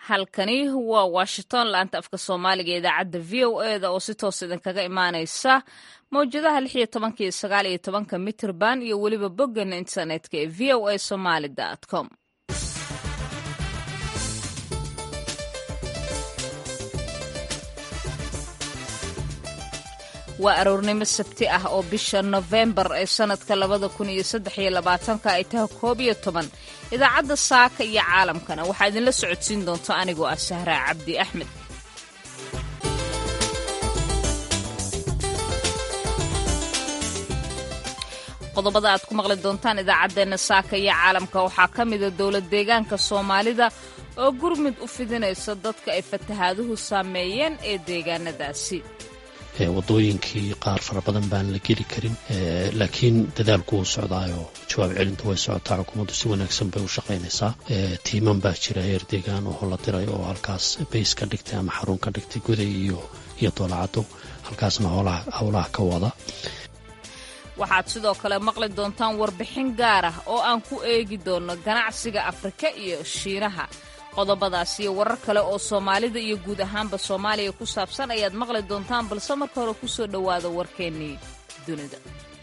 halkani waa washington laanta afka soomaaliga ee idaacadda v o e da oo si toos idinkaga imaaneysa mawjadaha lix iyo tobanka iyo sagaal iyo tobanka mitrband iyo weliba boggan internetka ee v o a somaly com waa aroornimo sabti ah oo bisha nofembar ee sannadka labada kun iyo saddex iyo labaatanka ay tahay koob iyo toban idaacadda saaka iyo caalamkana waxaa idinla socodsiin doonta anigoo ah sahraa cabdi axmed qodobada aad ku maqli doontaan idaacaddeenna saaka iyo caalamka waxaa ka mida dowlad deegaanka soomaalida oo gurmud u fidinaysa dadka ay fatahaaduhu saameeyeen ee deegaanadaasi wadooyinkii qaar fara badan baan la geli karin laakiin dadaalku wuu socdaayo jawaab celinta way socotaa xukuumaddu si wanaagsan bay u shaqaynaysaa tiiman baa jira heer deegaan oo la diray oo halkaas bays ka dhigtay ama xarun ka dhigtay goday iyo iyo doolacado halkaasna howlaha ka wada waxaad sidoo kale maqli doontaan warbixin gaar ah oo aan ku eegi doono ganacsiga afrika iyo shiinaha qodobadaas iyo warar kale oo soomaalida iyo guud ahaanba soomaaliya ku saabsan ayaad maqli doontaan balse marka hore ku soo dhowaada warkeennii dunida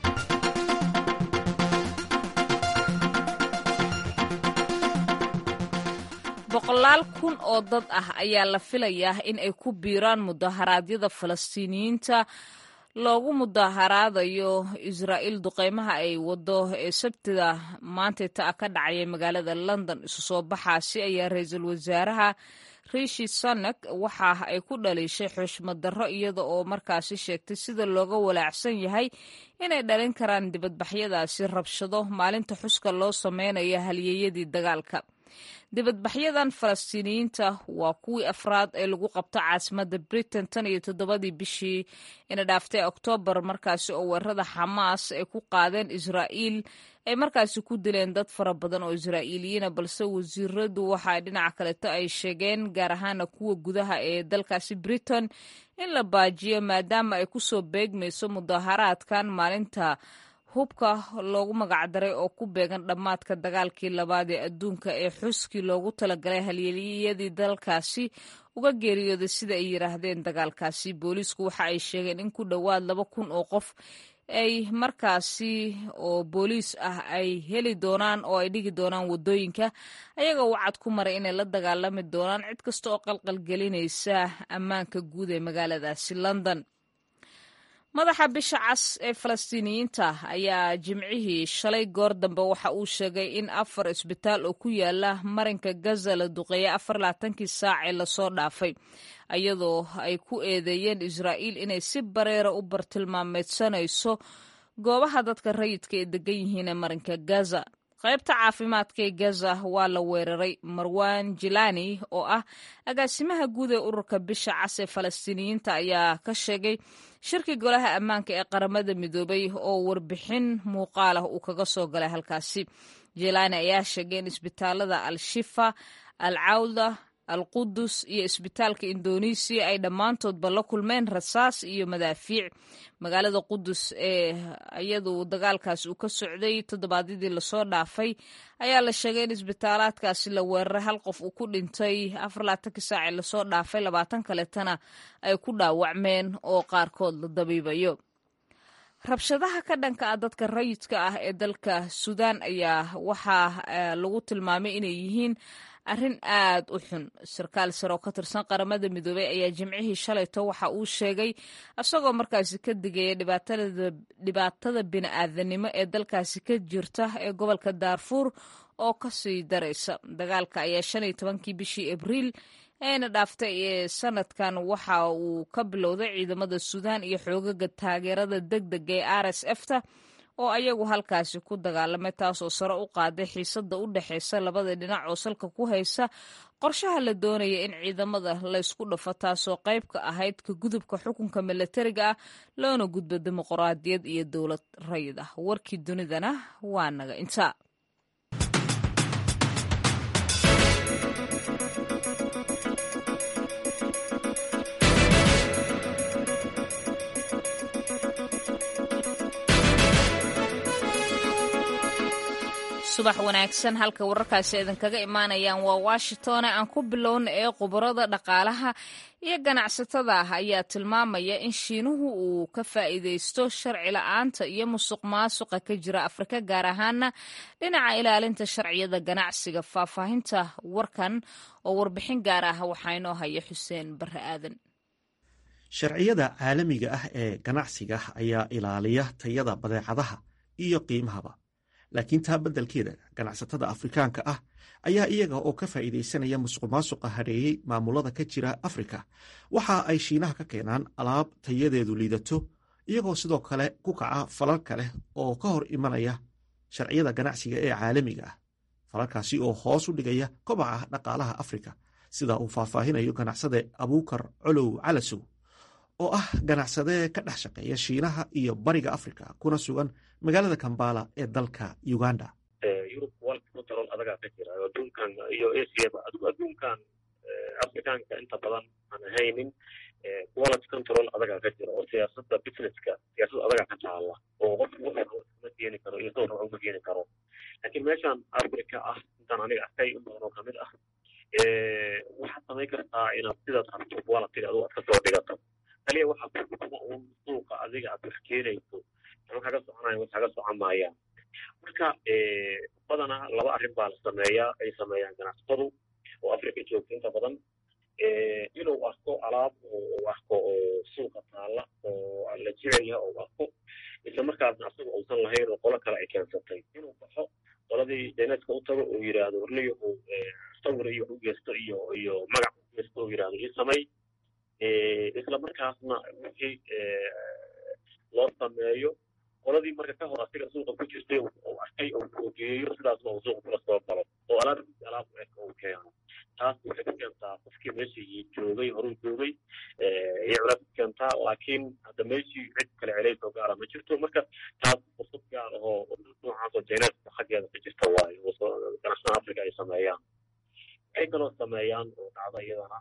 boqolaal kun oo dad ah ayaa la filayaa in ay ku biiraan mudaharaadyada falastiiniyiinta loogu mudaharaadayo israa'iil duqeymaha ay wado ee sabtida maantayta ka dhacaya magaalada london isu soo baxaasi ayaa ra-iisul wasaaraha rishi sanak waxa ay ku dhaliishay xushmad darro iyada oo markaasi sheegtay sida looga walaacsan yahay inay dhalin karaan dibadbaxyadaasi rabshado maalinta xuska loo sameynayo halyeeyadii dagaalka dibadbaxyadan falastiiniyiinta waa kuwii afraad ee lagu qabto caasimadda britain tan iyo toddobadii bishii ina dhaaftay oktoobar markaasi oo weerarada xamaas ay ku qaadeen israa'iil ay markaasi ku dileen dad fara badan oo israa'iiliyiina balse wasiiradu waxa dhinaca kaleto ay sheegeen gaar ahaana kuwa gudaha ee dalkaasi britain in la baajiyo maadaama ay kusoo beegmayso mudaharaadkan maalinta hubka loogu magacdaray oo ku beegan dhammaadka dagaalkii labaad ee adduunka ee xuskii loogu talagalay halyeeliyadii dalkaasi uga geeriyooday sida ay yidhaahdeen dagaalkaasi booliisku waxa ay sheegeen in ku dhowaad laba kun oo qof ay markaasi oo booliis ah ay heli doonaan oo ay dhigi doonaan waddooyinka ayaga wacad ku maray inay la dagaalami doonaan cid kasta oo qalqalgelinaysa ammaanka guud ee magaaladaasi london madaxa bisha cas ee falastiiniyiinta ayaa jimcihii shalay goor dambe waxa uu sheegay in afar isbitaal oo ku yaala marinka gaza la duqeeyay afar laatankii saac ee lasoo dhaafay iyadoo ay ku eedeeyeen israa'iil inay si bareera u bartilmaameedsanayso goobaha dadka rayidka ee degan yihiin ee marinka gaza qaybta caafimaadka ee gaza waa la weeraray marwan jilani oo ah agaasimaha guud ee ururka bisha cas ee falastiiniyiinta ayaa ka sheegay shirkii golaha ammaanka ee qaramada midoobay oo warbixin muuqaal ah uu kaga soo galay halkaasi jilani ayaa sheegay in isbitaalada al-shifa al cawda al qudus iyo isbitaalka indonesiya ay dhammaantoodba la kulmeen rasaas iyo madaafiic magaalada qudus ee iyadu dagaalkaasi uu ka socday toddobaadyadii lasoo dhaafay ayaa la sheegay in isbitaalaadkaasi la weeraray hal qof uu ku dhintay afar laatankii saac ee lasoo dhaafay labaatan kaletana ay ku dhaawacmeen oo qaarkood la dabiibayo rabshadaha ka dhanka ah dadka rayidka ah ee dalka suudaan ayaa waxaa lagu tilmaamay inay yihiin arrin aad u xun sarkaal sare oo ka tirsan qaramada midoobey ayaa jimcihii shalayto waxa uu sheegay isagoo markaasi ka digaya dhibaatada bini'aadanimo ee dalkaasi ka jirta ee gobolka daarfuur oo kasii daraysa dagaalka ayaa shan iyo tobankii bishii abriil eena dhaaftay ee sanadkan waxa uu ka bilowday ciidamada suudaan iyo xoogaga taageerada deg dega ee r s f ta oo ayagu halkaasi ku dagaalamay taasoo sare u qaaday xiisada u dhexeysa labada dhinac oo salka ku haysa qorshaha la doonaya in ciidamada laysku dhafo taasoo qayb ka ahayd ka gudubka xukunka milatariga ah loona gudbo dimuqraadiyad iyo dowlad rayid ah warkii dunidana waa naga intaa subax wanaagsan halka wararkaasi idinkaga imaanayaan waa washington aan ku bilowna ee khubarada dhaqaalaha iyo ganacsatada ah ayaa tilmaamaya in shiinuhu uu ka faa'iidaysto sharci la-aanta iyo musuq maasuqa ka jira afrika gaar ahaana dhinaca ilaalinta sharciyada ganacsiga faahfaahinta warkan oo warbixin gaar ah waxaa inoo haya xuseen bare aadan sharciyada caalamiga ah ee ganacsiga ayaa ilaaliya tayada badeecadaha iyo qiimahaba laakiin taa beddelkeeda ganacsatada afrikaanka ah ayaa iyaga oo ka faa'iidaysanaya musuqmaasuqa hareeyey maamulada ka jira afrika waxa ay shiinaha ka keenaan alaab tayadeedu liidato iyagoo sidoo kale ku kaca falalka leh oo ka hor imanaya sharciyada ganacsiga ee caalamiga ah falalkaasi oo hoos u dhigaya kobaca dhaqaalaha afrika sida uu faahfaahinayo ganacsade abuukar colow calasow oo ah ganacsade ka dhex shaqeeya shiinaha iyo bariga afrika kuna sugan magaalada kambala ee dalka uganda yurub quality control adagaa ka jira adduunkan iyo asiaba adigu adduunkan afrikaanka inta badan aan ahaynin quality control adagaa ka jira oo siyaasada businesska siyaasad adagaa ka taala oo qof ma keeni karo iyo sawir ma keeni karo laakiin meeshan africa ah intaan aniga arkay in badan oo kamid ah waxaad samayn kartaa inaad sidaad rabto quality adigu aad kasoo dhigato kaliya waxaa kuma uun suuqa adiga aad wax keenayso ama kaga soconaya wax kaga socon maayaan marka badanaa laba arrin baa la sameeyaa ay sameeyaan ganacsatadu oo africa joogta inta badan inuu arko alaab uu arko oo suuqa taalla oo la jecel oo arko isla markaasna asaga uusan lahayn oo qolo kale ay keensatay inuu baxo qoladii jayneska u tago uu yidhaahdo warniyo uu sawir iyo u geysto iyo iyo magac u geysto uu yidhaahdo ii samay isla markaasna wixii loo sameeyo qoladii marka ka hor asiga suuqa ku jirtay uu arkay oo geeyo sidaasna uu suuqa kula soo galo oo alaabkiisa alaab u eg uu keeno taas waxay ku keentaa qofkii meeshii joogay horuu joogay iyo culays ku keentaa laakiin hadda meeshii cid kale celays oo gaara ma jirto marka taas fursad gaar ahoo noocaas oo jayneska xaggeeda ka jirta waayo ganacsatada africa ay sameeyaan waxay kaloo sameeyaan oo dhacda iyadana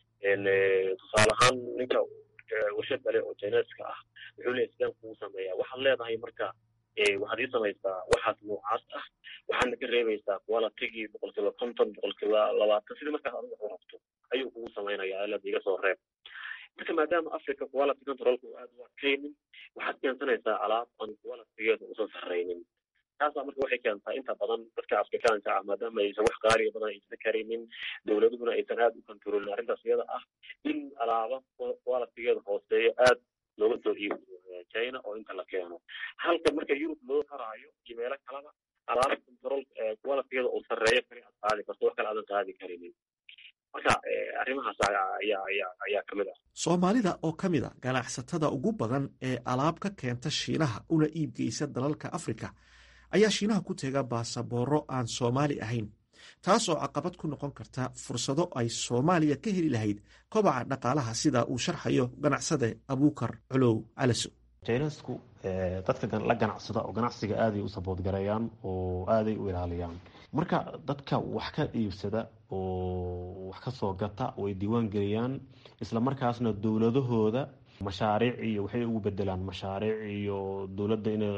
tusaale ahaan ninka warshad kale oo jayneska ah wuxuu leeyahy sideen kugu sameeyaa waxaad leedahay marka waxaad ii samaysaa waxaas noocaas ah waxaadna ka reebaysaa qualitigii boqolkiiba konton boqolkiiba labaatan sidii markaas adiga u rabto ayuu kugu samaynayaa ilada iga soo reeb marka maadaama africa quality controlka uu aad u adkaynin waxaad keensanaysaa alaab aan qualitigeedu usan sarraynin taasaa marka waxay keentaa inta badan dadka afrikaanka ah maadaama aysan wax qaaliga badan aysan karaynin dowladuhuna aysan aad u kontrolin arrintaas iyada ah in alaaba qualitigeeda hooseeyo aad looga soo iibiyo china oo inta la keeno halka marka yurub loo qaraayo iyo meelo kaleba alaaba control qualitigeeda uu sarreeyo kale aad qaadi karto wax kale aadan qaadi karinin marka arrimahaas ayaa ayaa ayaa ka mid ah soomaalida oo ka mid a ganacsatada ugu badan ee alaab ka keenta shiinaha una iibgeysa dalalka afrika ayaa shiinaha ku teega baasabooro aan soomaali ahayn taas oo caqabad ku noqon karta fursado ay soomaaliya ka heli lahayd kobaca dhaqaalaha sida uu sharxayo ganacsade abuukar colow calaso jaynesku dadka la ganacsada oo ganacsiga aaday u saboodgareeyaan oo aaday u ilaaliyaan marka dadka wax ka iibsada oo wax ka soo gata way diiwaan geliyaan isla markaasna dowladahooda mashaariic iyo waxay ugu bedelaan mashaariic iyo dowladda in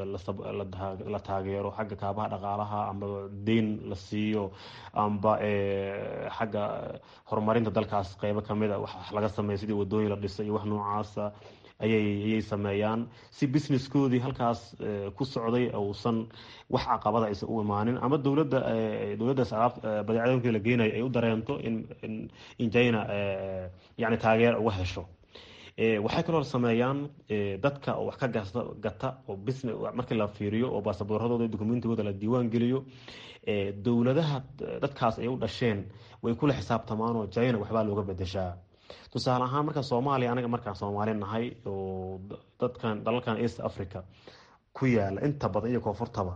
la taageero xagga kaabaha dhaqaalaha amba deyn la siiyo amba xagga horumarinta dalkaas qeybo kamid a wax laga sameeya sidii wadooyin la dhisa iyo wax noocaasa ayay ayay sameeyaan si businesskoodii halkaas ku socday uusan wax caqabada aysan u imaanin ama dowladda dowladdaas alaab badeecadoonkii la geenayo ay u dareento in in china yani taageer uga hesho waxay kaloo sameeyaan dadka oo wax ka gata oo business markii la fiiriyo oo baasaboorradooda dokumentigooda la diiwaan geliyo dowladaha dadkaas ay u dhasheen way kula xisaabtamaan oo china waxbaa looga bedeshaa tusaale ahaan marka soomaaliya anaga markaan soomaali nahay oo dadkan dalalkan east africa ku yaala inta badan iyo koonfurtaba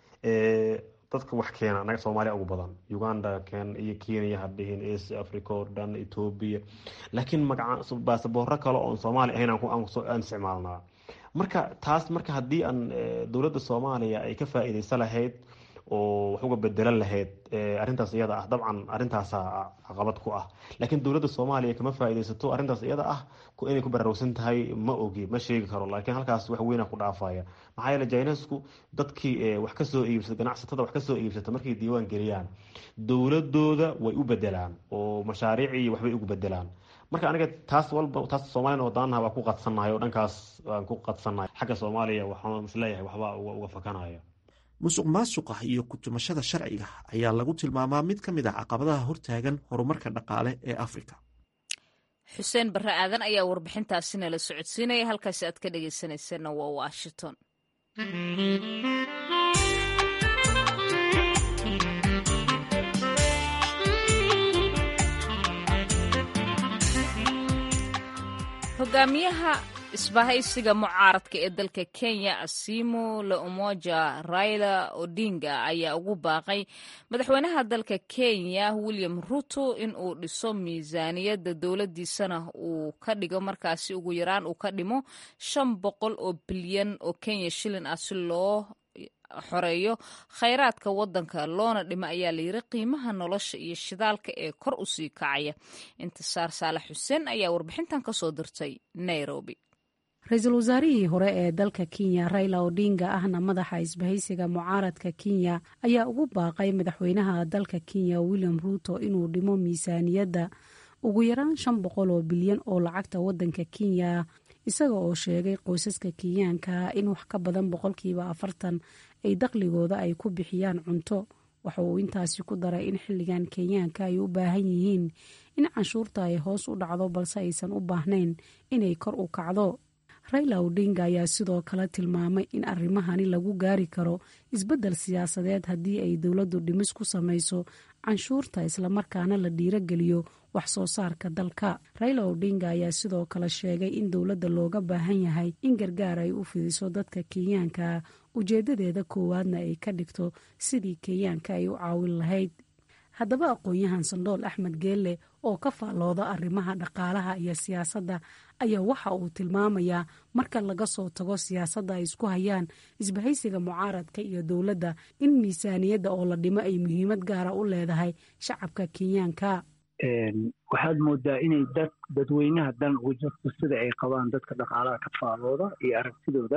dadka wax keena anaga soomaaliya ugu badan uganda ken iyo kenya hadhihin east africa oo dhan ethoobia laakiin magaca baasaboorro kale oon soomaali ahayn aan isticmaalnaa marka taas marka haddii aan dowladda soomaaliya ay ka faa-iideysa lahayd oo wax uga bedelan lahayd arrintaas iyada ah dabcan arrintaasa caqabad ku ah laakiin dowladda soomaaliya kama faa'iidaysato arrintaas iyada ah inay ku baraarugsan tahay ma ogi ma sheegi karo laakiin halkaas wax weyna ku dhaafaya maxaa yeele jainesku dadkii wax kasoo iibsata ganacsatada wax kasoo iibsata markay diiwaan geliyaan dowladooda way u bedelaan oo mashaariicii waxbay ugu bedelaan marka aniga taas walba taas soomaliyan wadaanaha waa ku qadsannahay oo dhankaas waan ku qadsannahay xagga soomaaliya waxaan isleeyahay waxbaa uga fakanaya musuq maasuqa iyo kutumashada sharciga ayaa lagu tilmaamaa mid ka mid ah caqabadaha hortaagan horumarka dhaqaale ee afrika xuseen barre aadan ayaa warbixintaasi nala socodsiinaya halkaasi aad ka dhegeysaneyseenna waa washington hogaamiyaha isbahaysiga mucaaradka ee dalka kenya asimo la umoja raila odinga ayaa ugu baaqay madaxweynaha dalka kenya william ruto in uu dhiso miisaaniyadda dowladdiisana uu ka dhigo markaasi ugu yaraan uu ka dhimo shan boqol oo bilyan oo kenya shilin ah si loo xoreeyo khayraadka wadanka loona dhimo ayaa layiri qiimaha nolosha iyo shidaalka ee kor u sii kacaya intisaar saalax xuseen ayaa warbixintan ka soo dirtay nairobi ra-iisul wasaarihii hore ee dalka kenya raila odinga ahna madaxa isbahaysiga mucaaradka kenya ayaa ugu baaqay madaxweynaha dalka kenya william ruuto inuu dhimo miisaaniyadda ugu yaraan shan boqol oo bilyan oo lacagta wadanka kenya isaga oo sheegay qoysaska kenyaanka in wax ka badan boqolkiiba afartan ay dakhligooda ay ku bixiyaan cunto waxa uu intaasi ku daray in xilligan kenyaanka ay u baahan yihiin in canshuurta ay hoos u dhacdo balse aysan u baahnayn inay kor u kacdo raila odinga ayaa sidoo kale tilmaamay in arrimahani lagu gaari karo isbeddel siyaasadeed haddii ay dowladdu dhimis ku samayso canshuurta islamarkaana la dhiirogeliyo wax soo saarka dalka raila odinga ayaa sidoo kale sheegay in dowladda looga baahan yahay in gargaar ay u fidiso dadka kenyaanka ujeedadeeda koowaadna ay ka dhigto sidii kenyaanka ay u caawin lahayd haddaba aqoon-yahan sandhool axmed geelle oo ka faallooda arrimaha dhaqaalaha iyo siyaasadda ayaa waxa uu tilmaamayaa marka laga soo tago siyaasadda ay isku hayaan isbahaysiga mucaaradka iyo dowladda in miisaaniyadda oo la dhimo ay muhiimad gaara u leedahay shacabka kenyaanka waxaad moodaa inay dad dadweynaha dan ugu jirto sida ay qabaan dadka dhaqaalaha ka faallooda iyo aragtidooda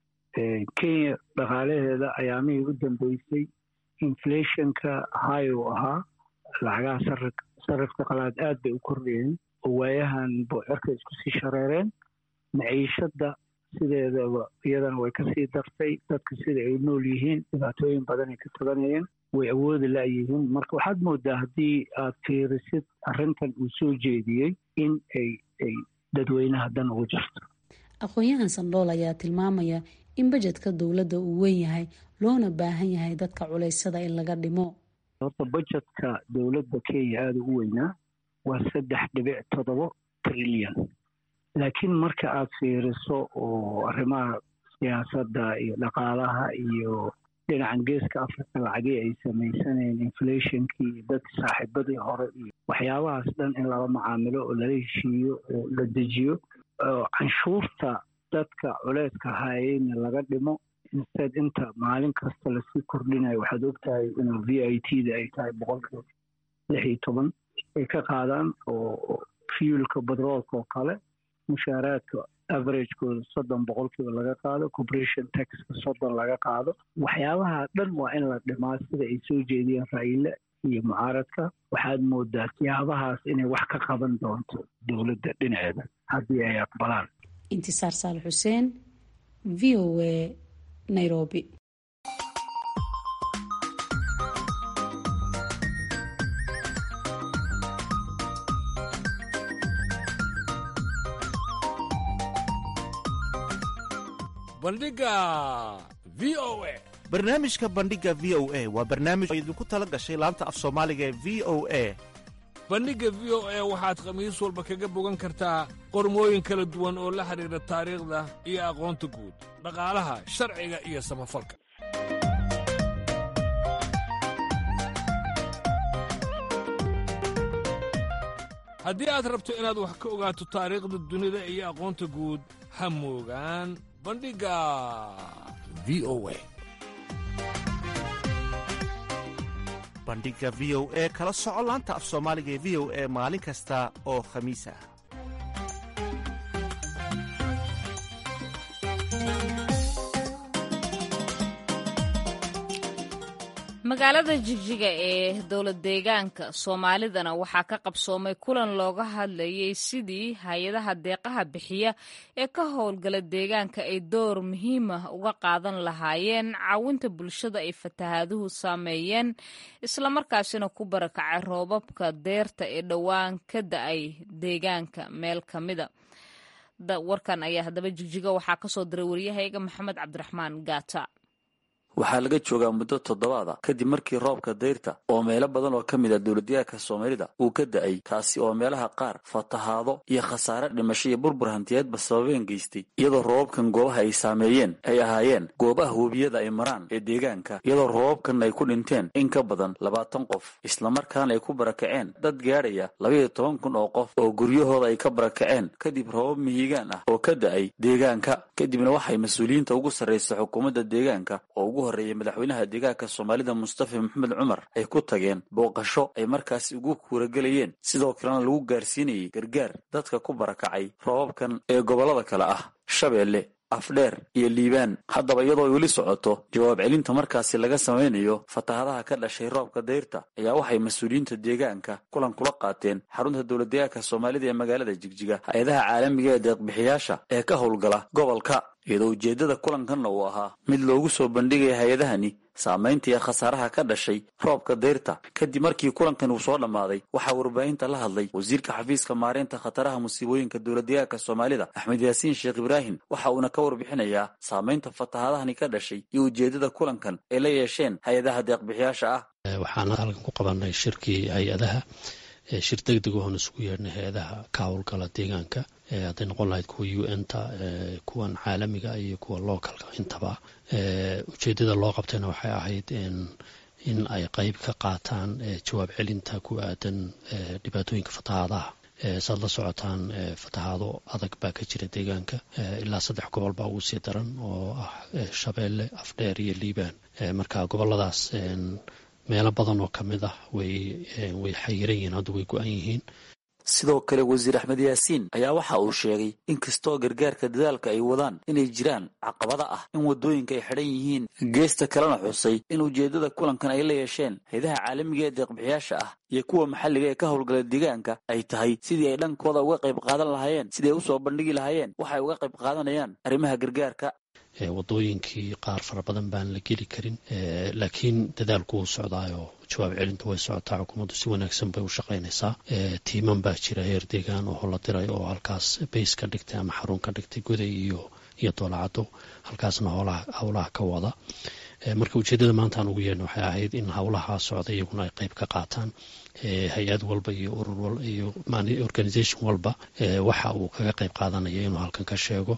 kenya dhaqaalaheeda ayaamihii u dambeysay inflationka high uu ahaa lacagaha sarifka qalaad aad bay u kordhayeen oo waayahan boocerka isku sii shareereen maciishadda sideedaba iyadana way kasii dartay dadka sida ay nool yihiin dhibaatooyin badan ay ka tabanayeen way awoodi la'yihiin marka waxaad moodaa haddii aad fiirisid arrintan uu soo jeediyey in ay ay dadweynaha dan ugu jirto aqoon-yahan sandhool ayaa tilmaamaya in bajedka dowladda uu weyn yahay loona baahan yahay dadka culaysada in laga dhimo horta bajetka dowladda kenya aada ugu weynaa waa saddex dhibic toddoba trilyan laakiin marka aad fiiriso oo arrimaha siyaasadda iyo dhaqaalaha iyo dhinacan geeska africa lacagii ay samaysanayeen inflationkii iyo dadka saaxiibadii hore iyo waxyaabahaas dhan in lala macaamilo oo lala heshiiyo oo la dejiyo canshuurta dadka culeyska haayeyna laga dhimo instead inta maalin kasta lasii kordhinayo waxaad ogtahay inuu v i t da ay tahay boqolkiiba lix iyo toban ay ka qaadaan oo fuelka batroolka oo kale mushaaraadka averagekooda soddon boqolkiiba laga qaado corporation taxka soddon laga qaado waxyaabaha dhan waa in la dhimaa sida ay soo jeediyeen raile iyo mucaaradka waxaad moodaa siyaabahaas inay wax ka qaban doonto dowladda dhinaceeda haddii ay aqbalaan intisaar saal xuseen v o a nairobi bandhiga v o a barnaamijka bandhiga v o a waa barnaamij oo idinku tala gashay laanta af soomaaliga ee v o a bandhigga v o a waxaad khamiis walba kaga bogan kartaa qormooyin kala duwan oo la xidhiidha taariikhda iyo aqoonta guud dhaqaalaha sharciga iyo samafalka haddii aad rabto inaad wax ka ogaato taariikhda dunida iyo aqoonta guud ha moogaan bandhigga v o a bandhiga v o e kala soco laanta af soomaaliga ee v o e maalin kasta oo khamiis ah magaalada jigjiga ee dowlad deegaanka soomaalidana waxaa ka qabsoomay kulan looga hadlayay sidii hay-adaha deeqaha bixiya ee ka howlgala deegaanka ay door muhiimah uga qaadan lahaayeen caawinta bulshada ay fatahaaduhu saameeyeen islamarkaasina ku barakacay roobabka deerta ee dhowaan ka da-ay deegaanka meel ka mida warkan ayaa haddaba jigjiga waxaa kasoo diray waryahayga maxamed cabdiraxmaan gaata waxaa laga joogaa muddo toddobaada kadib markii roobka dayrta oo meelo badan oo ka mid a dowladyahanka soomaalida uu ka da'ay kaasi oo meelaha qaar fatahaado iyo khasaare dhimasho iyo burbur hantiyeedba sababeen geystay iyadoo roobabkan goobaha ay saameeyeen ay ahaayeen goobaha webiyada ay maraan ee deegaanka iyadoo roobabkan ay ku dhinteen in ka badan labaatan qof islamarkaana ay ku barakaceen dad gaadhaya labaiyo toban kun oo qof oo guryahooda ay ka barakaceen kadib roobab mihigaan ah oo ka da'ay deegaanka kadibna waxay mas-uuliyiinta ugu sarraysa xukuumadda deegaanka oo ugu horreeyay madaxweynaha deegaanka soomaalida mustafa maxamed cumar ay ku tageen booqasho ay markaasi ugu kuuragelayeen sidoo kalena lagu gaarsiinayay gargaar dadka ku barakacay roobabkan ee gobollada kale ah shabeelle afdheer iyo liibaan haddaba iyadoo weli socoto jawaab celinta markaasi laga samaynayo fatahadaha ka dhashay roobka dayrta ayaa waxay mas-uuliyiinta deegaanka kulan kula qaateen xarunta dowladdeegaanka soomaalida ee magaalada jigjiga hay-adaha caalamiga ee deeqbixiyaasha ee ka howlgala gobolka iyadoo ujeeddada kulankanna uu ahaa mid loogu soo bandhigaya hay-adahani saamaynta iyo khasaaraha ka dhashay roobka dayrta kadib markii kulankan uu soo dhammaaday waxaa warbaahinta la hadlay wasiirka xafiiska maareynta khataraha musiibooyinka dowladdeegaanka soomaalida axmed yaasiin sheekh ibraahim waxa uuna ka warbixinayaa saamaynta fatahadahani ka dhashay iyo ujeeddada kulankan ay la yeesheen hay-adaha deeqbixiyaasha ah waxaana halkan ku qabanay shirkii hay-adaha shir deg deg oon isugu yeedhnay hay-adaha ka howlgala deegaanka hadday noqon lahayd kuwa u n ta kuwan caalamiga iyo kuwa localka intaba ujeedada loo qabtayna waxay ahayd in ay qeyb ka qaataan jawaab celinta ku aadan dhibaatooyinka fatahaadaha saad la socotaan fatahaado adag baa ka jira deegaanka ilaa saddex gobol baa ugu sii daran oo ah shabeelle afdheer iyo liibaan marka goboladaas meelo badan oo ka mid ah way way xayiran yihiin hadda way go-an yihiin sidoo kale wasiir axmed yaasiin ayaa waxa uu sheegay in kastoo gargaarka dadaalka ay wadaan inay jiraan caqabada ah in waddooyinka ay xidhan yihiin geesta kalena xusay in ujeeddada kulankan ay la yeesheen haydaha caalamiga ee deeqbixiyaasha ah iyo kuwa maxalliga ee ka howlgala deegaanka ay tahay sidii ay dhankooda uga qayb qaadan lahaayeen sidii ay usoo bandhigi lahaayeen waxay uga qayb qaadanayaan arrimaha gargaarka wadooyinkii qaar fara badan baan la geli karin laakiin dadaalku wuu socdaayoo jawaab celintu way socotaa xukuumaddu si wanaagsan bay u shaqaynaysaa tiiman baa jira heer deegaan oo la diray oo halkaas bays ka dhigtay ama xarun ka dhigtay goday iyo iyo doolacado halkaasna howlaha ka wada marka ujeedada maanta aan ugu yeedhna waxay ahayd in howlaha socda iyaguna ay qeyb ka qaataan hay-ad walba iyo urur iyo organisation walba waxa uu kaga qeyb qaadanaya inuu halkan ka sheego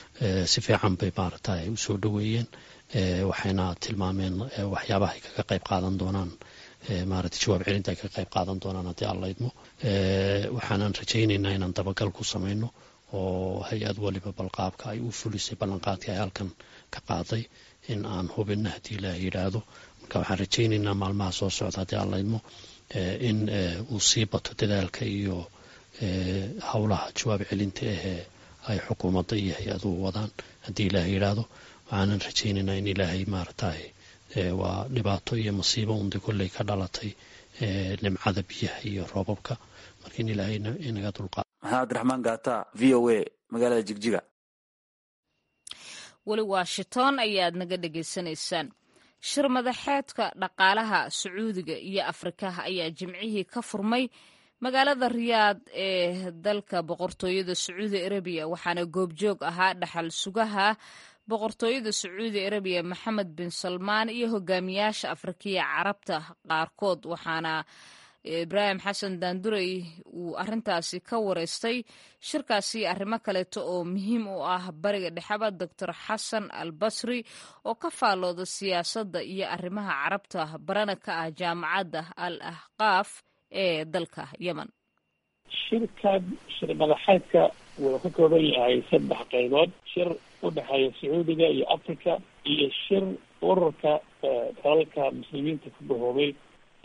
si fiican bay maaragta ay usoo dhoweeyeen waxayna tilmaameen waxyaabaha ay kaga qeyb qaadan doonaan maaragta jawaab celinta ay kaga qeyb qaadan doonaan haddii aan laydmo waxaanan rajaynaynaa inaan dabagal ku samayno oo hay-ad waliba balqaabka ay u fulisay ballanqaadkii ay halkan ka qaaday in aan hubinna haddii ilaah yidhaahdo marka waxaan rajaynaynaa maalmaha soo socda haddii aan laydmo in uu sii bato dadaalka iyo howlaha jawaab celinta ahee ay xukuumadda iyo hay-aduhu wadaan haddii ilaah yidhaahdo waxaanan rajaynaynaa in ilaahay maaragtay waa dhibaato iyo masiibo undi kolley ka dhalatay nimcada biyaha iyo roobabka marka in ilaahay inaga dulqaado maxamed abdiraxmaan gaata v o a magaalada jigjiga weli washington ayaad naga dhegaysanaysaan shir madaxeedka dhaqaalaha sacuudiga iyo afrikaha ayaa jimcihii ka furmay magaalada riyaad ee dalka boqortooyada sacuudi arabiya waxaana goobjoog ahaa dhaxal sugaha boqortooyada sacuudi arabiya maxamed bin salmaan iyo hogaamiyaasha afrikiya carabta qaarkood waxaana ibraahim xasan daandurey uu arintaasi ka wareystay shirkaasi arrimo kaleeto oo muhiim u ah bariga dhexeba doctor xasan al basri oo ka faallooda siyaasadda iyo arrimaha carabta barana ka ah jaamacadda al ahqaaf ee dalka yemen shirkan shir madaxeedka wuxuu ka kooban yahay saddex qaybood shir u dhexeeya sacuudiga iyo africa iyo shir ururka dalalka muslimiinta ku gahoobay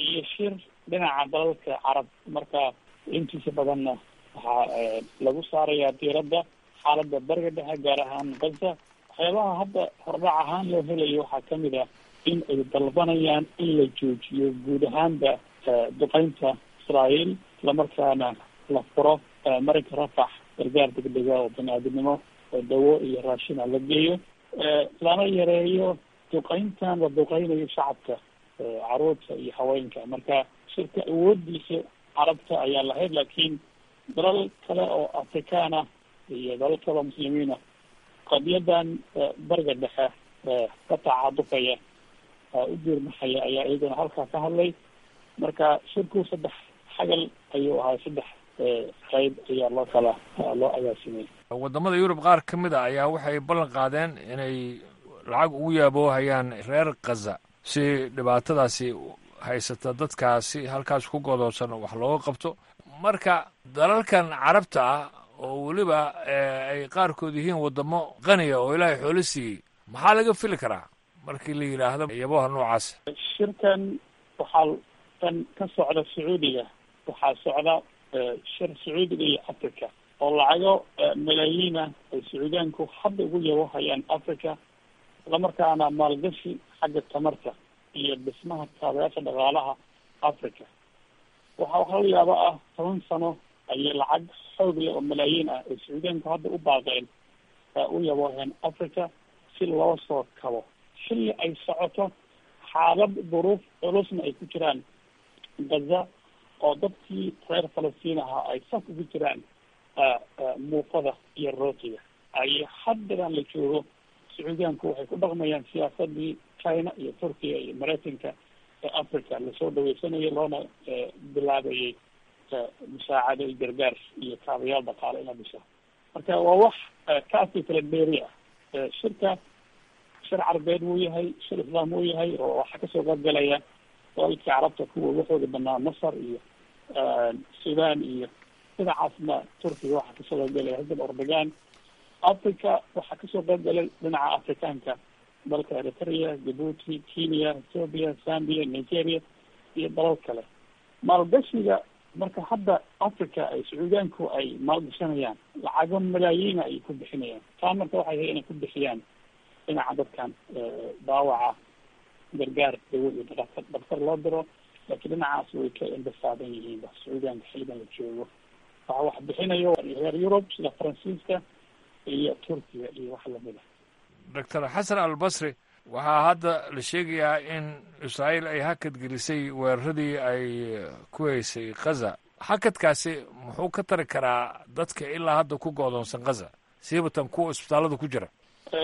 iyo shir dhinaca dalalka carab marka intiisa badanna waxaa lagu saarayaa diiradda xaaladda bariga dhexe gaar ahaan gaza waxyaabaha hadda hordhac ahaan loo helayo waxaa kamid ah in ay dalbanayaan in la joojiyo guud ahaanba duqeynta israael islamarkaana la furo marinka rafax gargaar degdega oo bani-aadinimo oo dawo iyo raashina la geeyo lana yareeyo duqeyntan la duqeynayo shacabka caruurta iyo haweenka marka shirka awoodiisa carabta ayaa lahayd laakiin dalal kale oo afrikaan ah iyo dalal kale oo muslimiina qadiyadan bariga dhexe ka tacadufaya u diirmaxaya ayaa iyaguna halkaa ka hadlay marka shirku saddex xagal ayuu ahaa saddex qayb ayaa loo kala loo agaasimay wadamada yurub qaar ka mid a ayaa waxay ballan qaadeen inay lacag ugu yaaboohayaan reer khaza si dhibaatadaasi haysata dadkaasi halkaas ku godoonsan wax looga qabto marka dalalkan carabta ah oo weliba ay qaarkood yihiin wadamo qaniya oo ilaahay xoolo siiyey maxaa laga fili karaa markii la yidhaahdo yaboha noocaas shirkan waxaa kan ka socda sacuudiga waxaa socda shir sacuudiga iyo africa oo lacago malaayiina ay sacuudiyaanku hadda ugu yabohayaan africa islamarkaana maalgashi xagga tamarta iyo dhismaha kaabayaasha dhaqaalaha africa waxaa waxaa la yaaba ah toban sano ayay lacag xoog leh oo malaayiin ah ay sacuudiyaanku hadda u baaqeen u yabooheen africa si loo soo kabo xilli ay socoto xaalad duruuf culusna ay ku jiraan gaza oo dadkii reer falastiin ahaa ay saf ugu jiraan muufada iyo rootiga ay haddadan la joogo sacuudiyaanku waxay ku dhaqmayaan siyaasadii china iyo turkiya iyo maraykanka ee africa lasoo dhaweysanayo loona bilaabayay musaacado iyo gargaar iyo kaabayaal dhaqaale in la dhiso marka waa wax kaasi kala dheeri ah shirka shir carbeed wuu yahay shir islaam wuu yahay oo waxaa kasoo qaybgalaya dalalkii carabta kuwa waxooda banaa masar iyo sudan iyo dhinacaasna turkiga waxaa kasoo qaybgalaya xisab ordogan africa waxaa kasoo qaybgalay dhinaca afrikaanka dalka eritrea djibuuti kenya ethoopia zambia nigeria iyo dalal kale maalgashiga marka hadda africa ay sacuudiyaanku ay maalgashanayaan lacago malaayiina ay ku bixinayaan taa marka waxay ahay inay ku bixiyaan dhinaca dadkan daawaca gargaar dawo iyo dhaktar dhaktar loo diro laakiin dhinacaas way ka indhasaaban yihiin sacuudiyaanka xiligan la joogo waxa wax bixinayo reer yurub sida faransiiska iyo turkiya iyo wax lamid a doctor xasan albasri waxaa hadda la sheegayaa in israa'iil ay hakad gelisay weeraradii ay ku haysay khaza hakadkaasi muxuu ka tari karaa dadka ilaa hadda ku goodoonsan khaza siibatan kuwa isbitaallada ku jira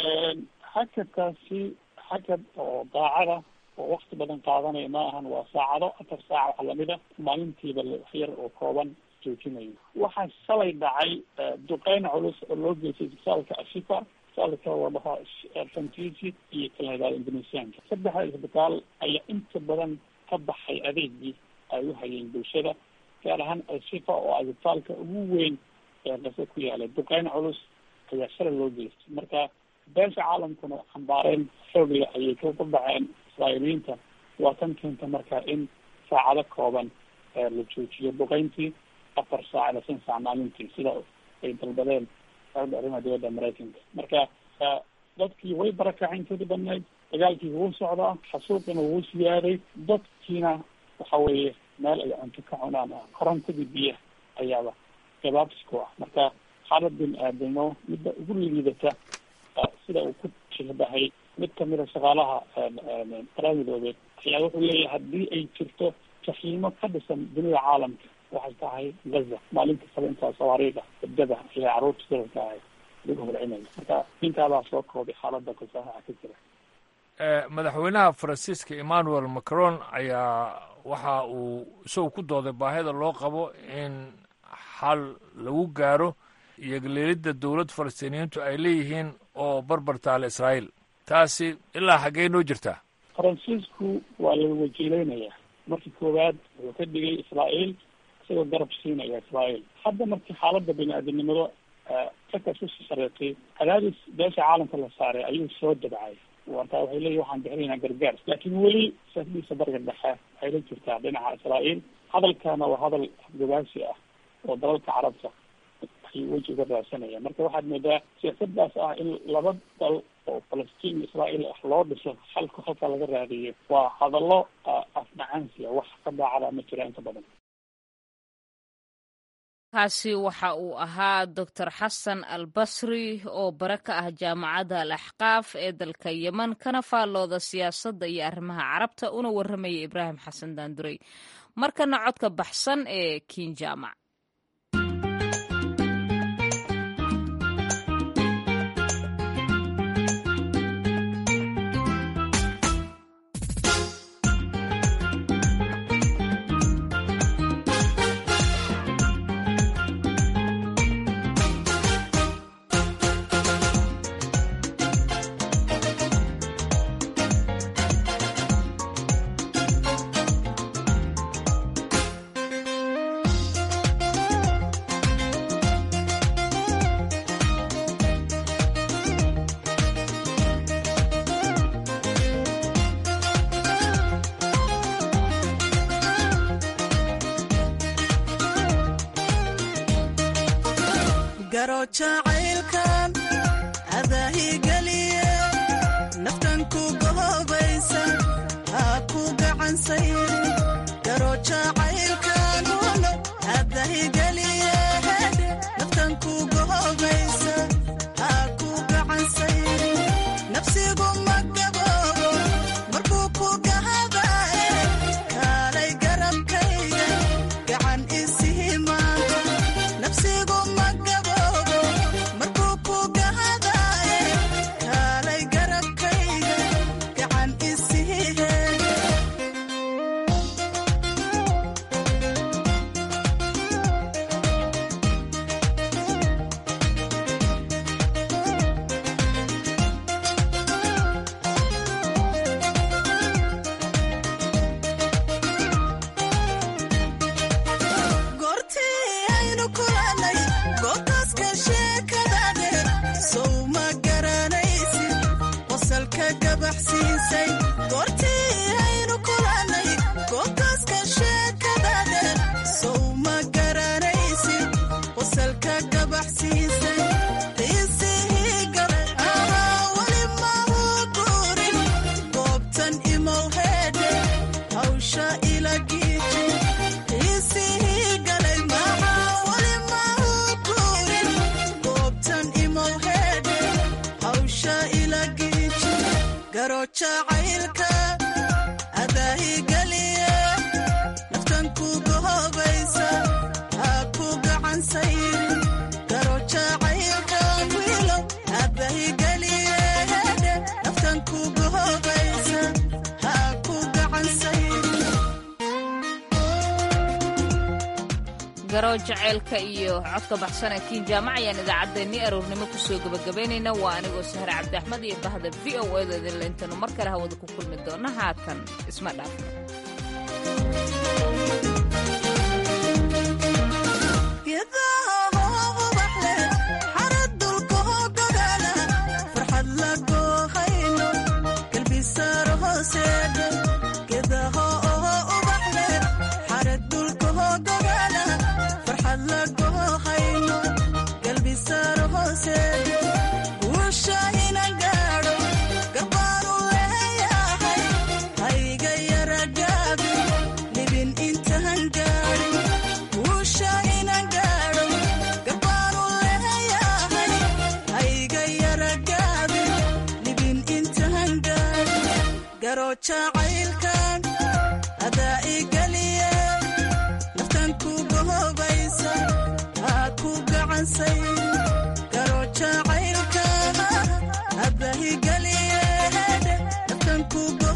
hakadkaasi hakad oo daacada oo wakti badan qaadanaya ma ahan waa saacado afar saaca wax lamid a maalintiiba wax yar oo kooban joojinayo waxaa shalay dhacay duqeyn culus oo loo geystay isbitaalka ashifa isbitaalka wadaha fantisi iyo kalahadaal indonesiaanka saddexda isbitaal ayaa inta badan ka baxay adeegii ay u hayeen bulshada gaar ahaan ashifa oo ah isbitaalka ugu weyn ee qase ku yaalay duqeyn culus ayaa shalay loo geystay marka beesha caalamkuna xambaareen xoogle ayay ku dhaceen israa'iiliyiinta waa tan keenta marka in saacado kooban la joojiyo duqeyntii afar saac ila shan saac maalintii sida ay dalbadeen xooga arrimaha dowladda maraykanka marka dadkii way barakaceen intoodii badnayd dagaalkii wuu socdaa xasuuqina wuu siyaaday dadkiina waxa weeye meel ay cunto ka cunaan ah korontadii biyaha ayaaba gabaabs ku ah marka xaalad bin aadamo midda ugu liidata sida uu ku shihbahay mid kamida shaqaalaha qaramidoobeed ayaa wuxuu leeyahay haddii ay jirto jaxiimo ka dhisan dunida caalamka waxay tahay gaza maalin kastaba intaa sawaariida dabdaba ayaa caruurta sirarka ahay lagu holcinaya marka ninkaabaa soo koobay xaalada kasaaxa ka jira madaxweynaha faransiiska emmanuel macron ayaa waxa uu isagu ku dooday baahida loo qabo in xal lagu gaaro iyo galeelidda dowlad falastiiniyiintu ay leeyihiin oo barbar taale israa'iil taasi ilaa xaggee noo jirtaa faransiisku waa la wajiileynaya markii koowaad wuxuu ka dhigay israa'iil isagoo garab siinaya israa'iil hadda markii xaaladda bini-aadamnimado kakas usii sareetay cadaadis beesha caalamka la saaray ayuu soo dabcay wartaa waxay leeyihin waxaan bixinaynaa gargaar laakiin weli siyaasaddiisa bariga dhexe waxay la jirtaa dhinaca israa'iil hadalkana waa hadal afgabaasi ah oo dalalka carabta ay weji uga raadsanayaan marka waxaad moodaa siyaasadaas ah in laba dal oo falastiin iyo israa'iil ah loo dhiso xalka halka laga raadiyo waa hadallo afmacaansiya wax ka daacada ma jira inta badan kaasi waxa uu ahaa doctor xasan al basri oo bare ka ah jaamacadda al axqaaf ee dalka yemen kana faallooda siyaasadda iyo arrimaha carabta una warramaya ibraahim xasan daanduray markana codka baxsan ee kiin jaamac garo jacaylkan adaahigeliye naftan ku gohobaysa haa ku gacansayri garo jacaylkan adahigeliye naftan ku gohobaysa haa ku gacansayri nafsigu ma gaboobo markuu ku gahadaye kaalay garabkayga gacan isihimaanta nafsigu ma gaboobo markuu ku gahadaye kaalay garabkayga gacan isihihe goortii aynu kulannay goobtaaska sheekadade sow ma garanaysid qosalka gabaxsiisay goortii aynu kulannay goobtaaska sheekadade sow ma garanaysid qosalka gabaxsiisay qiisihii galay ahaa weli mahu guurin goobtan imow heedhe hawsha ila giiji qiisihii galay maxaa weli mahu guurin goobtan imow heedhe hawsha ila giiji garo jacaylka adaahigeliye naftan ku gohobaysa haa ku gacan sayrin garo jacaylka wiilow adaahigeliye heedhe naftan ku gohobaysa haa ku gacan sayrin garow jaceylka iyo codka baxsan ee kiin jaamac ayaan idaacaddeenni aroornimo kusoo gebagabaynayna waa anigoo sahre cabdi axmed iyo bahda v o eeda idinle intaynu mar kale hawada ku kulmi doonna haatan isma dhaafno geedaha ubaxle xarad dulka hogogala farxad la goohayno galbisaar hooseedhe geedaha ubaxle xarad dulka hogogala farxad la goohayno galbisaar hooseedhe guusha ina gaadho garbaanu leeyahay hayga yara gaabi libin intaan gaadhin guusha ina gaadho garbaanu leeyahay hayga yara gaabi libin intaan gaadhin garo jacaylkan adaa igeliye naftan ku gohobaysa haa ku gacansay garo jacaylka adaa igeliye naftan ku